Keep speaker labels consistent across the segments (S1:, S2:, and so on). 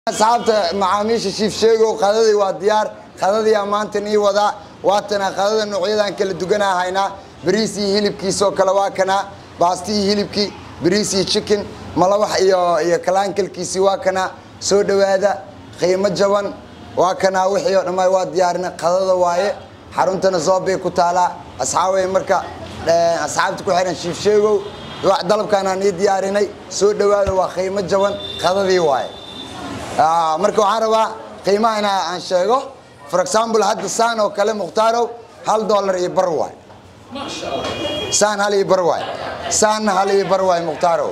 S1: asxaabta macaamiisha shiif sheegow qadadii waa diyaar qadadiyaa maanta nii wadaa waatana qadada noocyadan kala duganaa haynaa bariis iyo hilibkiisoo kale waa kanaa baasti iyo hilibkii bariis iyo chicken malawax iyo iyo kalaankalkiisii waa kanaa soo dhowaada qiimo jaban waa kanaa wixii oo dhammaa waa diyaarina qadada waaye xaruntana zoobay ku taalaa asxaabay marka asxaabta ku xihan shiif sheegow dalabkaanaan ii diyaarinay soo dhowaada waa qiimo jaban qadadii waaye marka waxaan rabaa qiimaha inaa aan sheego for example hadda saan oo kale mukhtarow hal dollar iyo bar waay saan hal iyo bar waay saanna hal iyo bar waay mukhtarow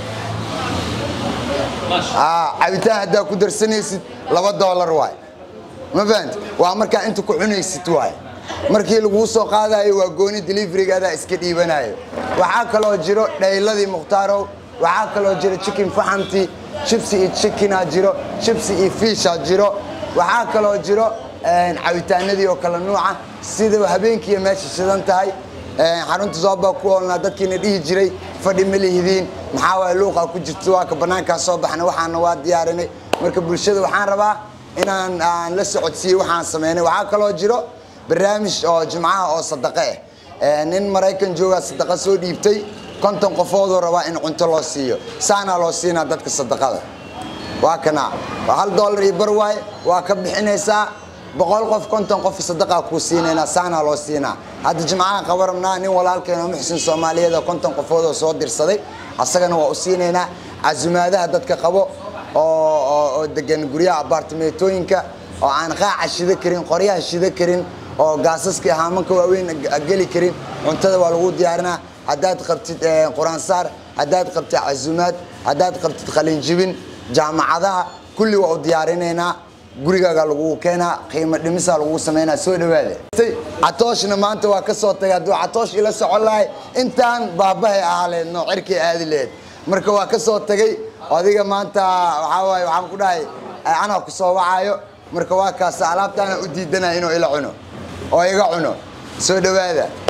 S1: cabitaan haddaa ku darsanaysid laba dollar waay ma fahamti waa markaa inta ku cunaysid waay markii laguu soo qaadayo waa gooni deliverygaadaa iska dhiibanayo waxaa kaloo jiro dhayladii mukhtarow waxaa kaloo jiro chicken faxamti jibsi iyo chickenaa jiro jibsi iyo fiishaa jiro waxaa kaloo jiro cabitaanadii oo kale nuuca sida habeenkiiya meesha shidan tahay xarunta zoobbaa ku oolnaa dadkiina dhihi jiray fadhi ma lihidiin maxaa waay luuqaa ku jirta waa ka bannaankaa soo baxnay waxaana waa diyaarinay marka bulshada waxaan rabaa inaan aan la socodsiiyey waxaan sameynay waxaa kaloo jiro barnaamij oo jimcaha oo sadaqe ah nin maraykan joogaa sadaqa soo dhiibtay konton qofoodoo rabaa in cunto loo siiyo saanaa loo siinaa dadka sadaqada waa kanaa waa hal dollar iyo bar waaye waa ka bixinaysaa boqol qof konton qof sadaqaa kuu siinaynaa saanaa loo siinaa hadda jimcaha qaba rabnaa nin walaalkeeno muxsin soomaaliyeed oo konton qofoodoo soo dirsaday asagana waa u siinaynaa casumaadaha dadka qabo oo degan guryaha abaartimeetooyinka oo aan qaaca shida karin qoryaha shida karin oo gaasaska haamanka waaweyn geli karin cuntada waa lagu diyaarinaa haddaad qabtid quraansaar haddaad qabtid casumaad haddaad qabtid qalinjibin jaamacadaha kulli waa u diyaarinaynaa gurigaaga lagu keenaa qiimo dhimisaa lagu samaynaa soo dhawaada catooshna maanta waa ka soo tagay hadduu catoosh ila socon lahay intaan baabahay ahaa leed noo cirkay aadi leed marka waa ka soo tagay adiga maanta waxaa waaye waxaan ku dhahay anaa ku soo wacaayo marka waa kaasa alaabtaana u diidanaya inuu ila cuno oo iga cuno soo dhawaada